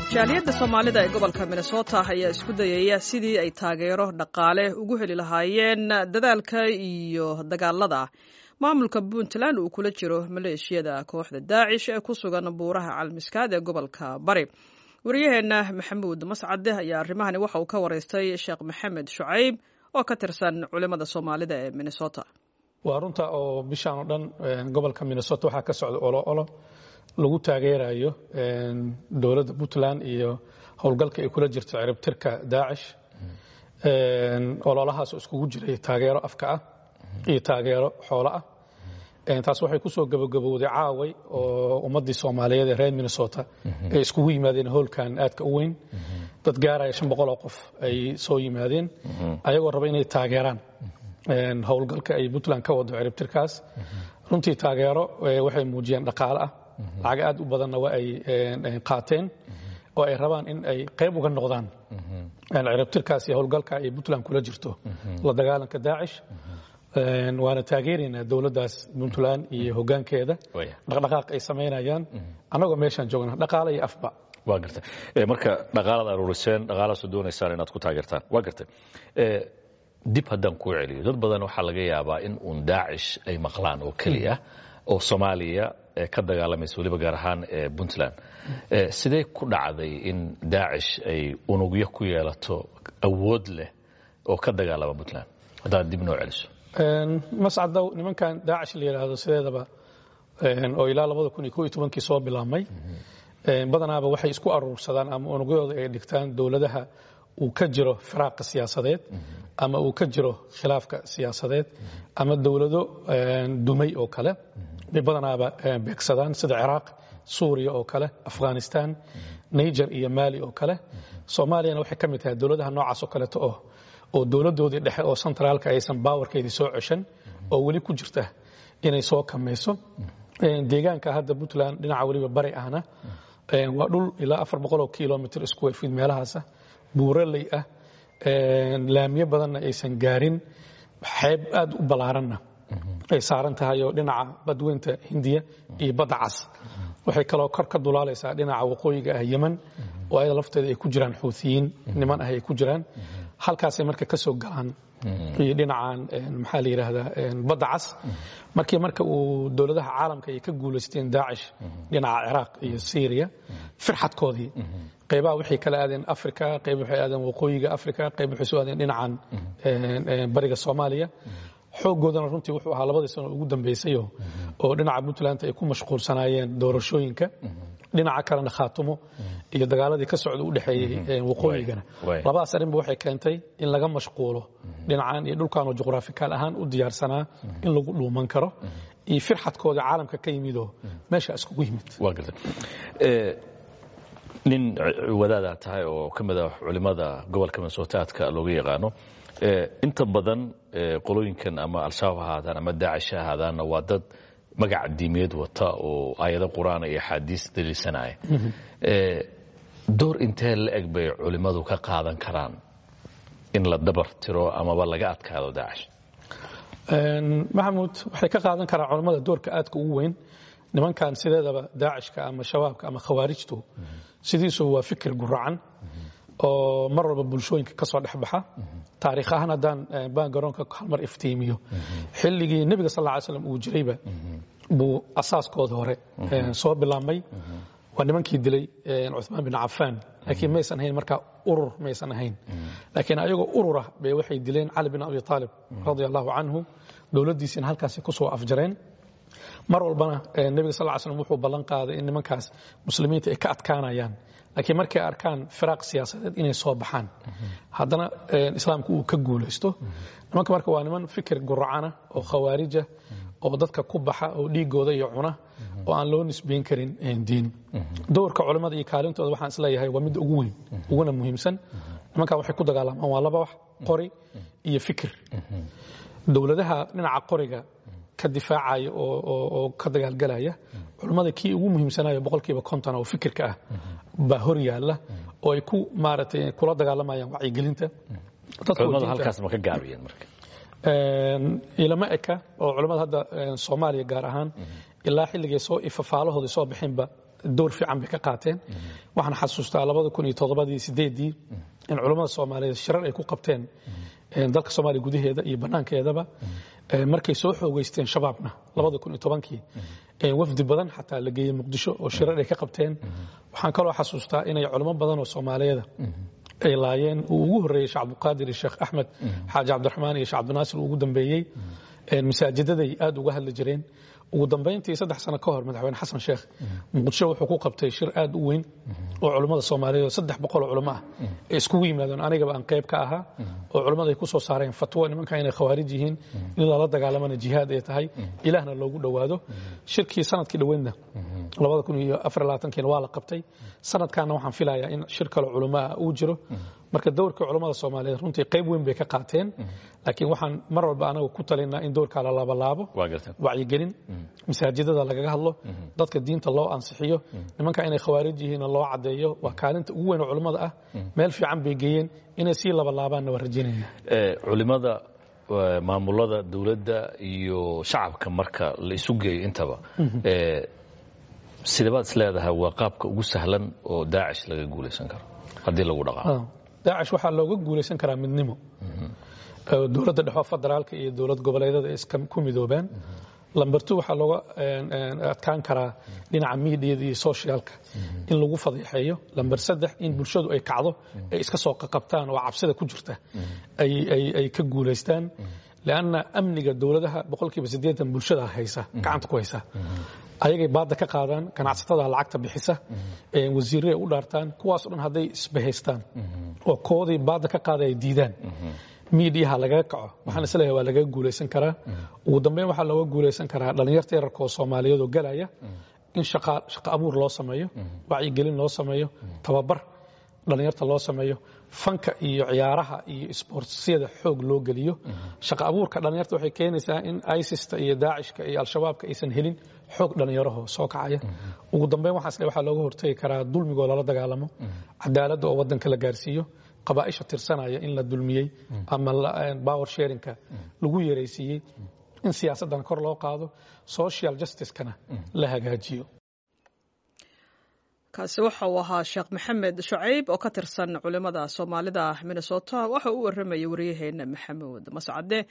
jaaliyadda soomaalida ee gobolka minnesota ayaa isku dayaya sidii ay taageero dhaqaale ugu heli lahaayeen dadaalka iyo dagaalada maamulka puntland uu kula jiro maleeshiyada kooxda daacish ee ku sugan buuraha calmiskaad ee gobolka bari wariyaheenna maxamuud mascade ayaa arrimahani waxa uu ka wareystay sheekh maxamed shucayb oo ka tirsan culimmada soomaalida ee minnesota waa runta oo bishaan oo dhan gobolka minnesota waxaa ka socda olo olo lagu taageerayo dowladda puntland iyo howlgalka ay kula jirto ciribtirka daacish ololahaas iskugu jiray taageero afka ah iyo taageero xoolo ah taas waxay ku soo gabagabowday caaway oo ummaddii soomaaliyeed ee reer minnesota ay iskugu yimaadeen howlkan aadka u weyn dad gaaraya shan boqol oo qof ay soo yimaadeen ayagoo raba inay taageeraan howlgalka ay puntland ka wado ciribtirkaas runtii taageero waxay muujiyeen dhaqaale ah lacag aad u badanna waa ay qaateen oo ay rabaan in ay qayb uga noqdaan ciribtirkaas iyo howlgalka ay puntland kula jirto la dagaalanka daacish waana taageeraynaa dowladdaas puntland iyo hoggaankeeda dhaqdhaqaaq ay samaynayaan annagoo meeshaan joogna dhaqaale iyo afba waa gartay marka dhaqaalaad aruuriseen dhaqaalaasoo doonaysaan inaad ku taageertaan waa gartay dib haddaan kuu celiyo dad badan waxaa laga yaabaa in uun daacish ay maqlaan oo keliya oo soomaaliya ka dagaalamaysa weliba gaar ahaan puntland sidee ku dhacday in daacish ay unugyo ku yeelato awood leh oo ka dagaalama puntland haddaad dib noo celiso mascaddow nimankan daacish la yidhaahdo sideedaba oo ilaa labada kun iyo ko iyo tobankii soo bilaabmay badanaaba waxay isku aruursadaan ama unugyooda ay dhigtaan dowladaha uu ka jiro firaaqa siyaasadeed ama uu ka jiro khilaafka siyaasadeed ama dowlado dumay oo kale bay badanaaba beegsadaan sida ciraaq suuriya oo kale afghanistan niger iyo maali oo kale soomaaliyana waxay ka mid tahay dowladaha noocaas oo kaleeto oo oo dowladdoodii dhexe oo sentraalka aysan baawarkeedii soo ceshan oo weli ku jirta inay soo kamayso deegaanka hadda puntland dhinaca weliba bari ahna waa dhul ilaa afar boqoloo kilomitr isku fid meelahaasa buuraley ah laamiyo badanna aysan gaarin xeeb aad u ballaaranna ay saaran tahay oo dhinaca badweynta hindiya iyo badda cas waxay kaloo kor ka dulaalaysaa dhinaca waqooyiga ah yeman oo ayada lafteeda ay ku jiraan xuutiyiin niman ah ay ku jiraan halkaasay marka ka soo galaan iyo dhinacan maxaa la yidhaahdaa badda cas markii marka uu dowladaha caalamka ay ka guulaysteen daacish dhinaca ciraaq iyo syriya firxadkoodii qaybaha waxay kala aadeen africa qayb waxay aadeen waqooyiga africa qayb waxay soo aadeen dhinacan bariga soomaaliya xooggoodana runtii wuxuu ahaa labadii sano ugu dambaysayo oo dhinaca puntland ay ku mashquulsanaayeen doorashooyinka dhinaca kalena khaatumo iyo dagaaladii ka socda u dhexeeyey waqooyigana labadaas arrinba waxay keentay in laga mashquulo dhinacan iyo dhulkanoo juqraafikaal ahaan u diyaarsanaa in lagu dhuuman karo iyo firxadkooda caalamka ka yimidoo meesha iskugu yimid waa garta nin wadaadaa tahay oo ka mid ah culimmada gobolka minnesootaadka looga yaqaano inta badan qolooyinkan ama al-shabaab ha ahaadaan ama daacish ha ahaadaanna waa dad magaca diimeed wata oo aayado qur-aan iyo axaadiis daliilsanaya door intee la eg bay culimmadu ka qaadan karaan in la dabar tiro amaba laga adkaado daacish maxamuud waxay ka qaadan karaan culammada doorka aadka ugu weyn nimankan sideedaba daacishka ama shabaabka ama khawaarijtu sidiisu waa fikir guracan oo mar walba bulshooyinka ka soo dhexbaxa taariikh ahaan haddaan baangaroonka halmar iftiimiyo xilligii nebiga sal ly slam uu jirayba buu asaaskooda hore soo bilaabmay waa nimankii dilay cuثmaan bin cafaan laakiin maysan ahayn markaa urur maysan ahayn laakiin ayagoo ururah bay waxay dileen cali bin abi aalib radia allahu canhu dowladdiisiina halkaasi ku soo afjareen mar walbana nebiga sal ly slm wuxuu ballan qaaday in nimankaas muslimiinta ay ka adkaanayaan laakiin markay arkaan firaaq siyaasadeed inay soo baxaan haddana islaamku uu ka guulaysto nimanka marka waa niman fikir guracana oo khawaarija oo dadka ku baxa oo dhiigooda iyo cuna oo aan loo nisbayn karin diin dowrka culammada iyo kaalintooda waxaan isleeyahay waa midda ugu weyn uguna muhiimsan nimankan waxay ku dagaalamaan waa laba wax qori iyo fikir dowladaha dhinaca qoriga ka difaacaya oo ka dagaalgalaya culammada kii ugu muhiimsanayo boqolkiiba konton oo fikirka ah baa hor yaalla oo ay ku maaragtay kula dagaalamayaan wacyigelinta culimmadu halkaas ma ka gaabiyeen marka ilama eka oo culammada hadda soomaaliya gaar ahaan ilaa xilligay soo ifafaalahoodii soo bixinba door fiican bay ka qaateen waxaan xasuustaa labada kun iyo toddobadii sideedii in culammada soomaaliyeed shirar ay ku qabteen dalka soomaaliya gudaheeda iyo bannaankeedaba markay soo xoogeysteen shabaabna labada kun iyo tobankii wafdi badan xataa la geeyey muqdisho oo shirar ay ka qabteen waxaan kaloo xasuustaa inay culamo badan oo soomaaliyeeda ay laayeen uu ugu horreeyey sheekh cabdiqaadir iyo sheekh axmed xaaji cabdiraxmaan iyo sheekh cabdinaasir uu ugu dambeeyey masaajidaday aad uga hadli jireen ugu dambayntii saddex sano ka hor madaxweyne xasan sheekh muqdisho wuxuu ku qabtay shir aad u weyn oo culummada soomaaliyeed oo saddex boqol oo culamo ah ay iskugu yimaadeen anigaba aan qayb ka ahaa oo culummada ay ku soo saareen fatwo nimanka inay khawaarij yihiin in lala dagaalamana jihaad ay tahay ilaahna loogu dhowaado shirkii sanadkii dhoweydna labada kun iyo afar labaatankiina waa la qabtay sanadkaana waxaan filayaa in shir kale culamo ah uu jiro marka dowrka culammada soomaaliyeed runtii qayb weyn bay ka qaateen laakiin waxaan mar walba anagu ku talinaa in dowrkaa la laabalaabo wacyigelin masaajidada lagaga hadlo dadka diinta loo ansixiyo nimanka inay khawaarij yihiinna loo caddeeyo waa kaalinta ugu weyn oo culammada ah meel fiican bay geeyeen inay sii labalaabaanna waa rajaynaya culimada maamulada dowladda iyo shacabka marka la isu geeyo intaba sidabaad is leedahay waa qaabka ugu sahlan oo daacish laga guulaysan karo haddii lagu dhaqaamo daacish waxaa looga guulaysan karaa midnimo dowladda dhexo federaalka iyo dowlad goboleedyada iska ku midoobaan lamber two waxaa looga adkaan karaa dhinaca miidiyada iyo socialka in lagu fadeexeeyo lamber saddex in bulshadu ay kacdo ay iska soo qaqabtaan oo cabsida ku jirta ay ka guulaystaan leanna amniga dowladaha boqolkiiba siddeetan bulshada haysa gacanta ku haysa ayagay baadda ka qaadaan ganacsatada lacagta bixisa wasiirre ay u dhaartaan kuwaasoo dhan hadday isbahaystaan oo koodii baadda ka qaada ay diidaan miidiyaha lagaga kaco waxaan isleeyahay waa lagaga guulaysan karaa ugu dambeyn waxaa looga guulaysan karaa dhallinyarta yararka oo soomaaliyeed oo galaya in shaqo abuur loo sameeyo wacyigelin loo sameeyo tababar dhallinyarta loo sameeyo fanka iyo ciyaaraha iyo isboortsyada xoog loo geliyo shaqo abuurka dhallinyarta waxay keenaysaa in isista iyo daacishka iyo al-shabaabka aysan helin xoog dhallinyaraho soo kacaya ugu dambeyn waxaas waxaa looga hortagi karaa dulmigoo lala dagaalamo cadaaladda oo waddanka la gaarsiiyo qabaaisha tirsanaya in la dulmiyey ama power sharinka lagu yaraysiiyey in siyaasaddan kor loo qaado social justicekana la hagaajiyo kaasi waxa uu ahaa sheekh maxamed shucayb oo ka tirsan culimada soomaalida minnesota waxa uu waramayay wariyaheena maxamuud mascade